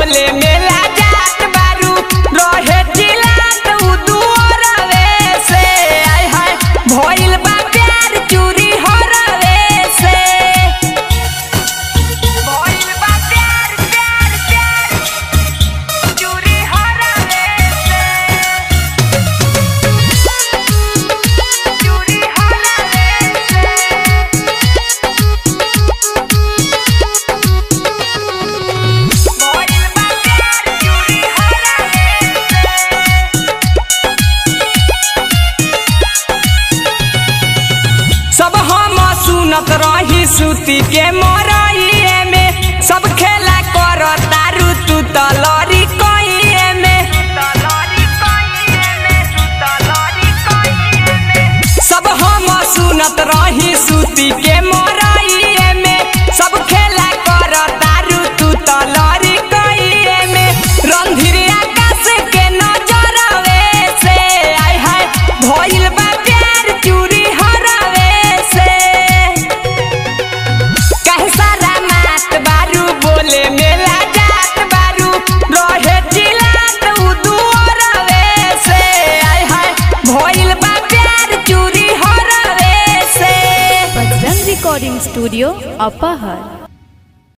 बोले मेला जात बारू रहे चिल्लात उ दुअरवे से आय हाय भइल बा प्यार चूरी हरवे से भइल बा प्यार प्यार प्यार चूरी हरवे से चूरी हरवे से भइल बा प्यार चूरी हरवे से सब हम सुनत रही सुती के मरइए में सब खेला कर तारू तू तलरी कइए में सब हम सुनत रही सुती के मरइए में सब खेला कर तारू तू तलरी कइए में रंधीर आकाश के नजरवे से आय हाय भइल बा प्यार चूरी हरवे से कहे सारा मात बारू बोले मेला जात बारू रहे चिल्लात उ दुअरवे से आय हाय भइल बा प्यार चूरी हरवे से बजरंग रिकॉर्डिंग स्टूडियो अपहर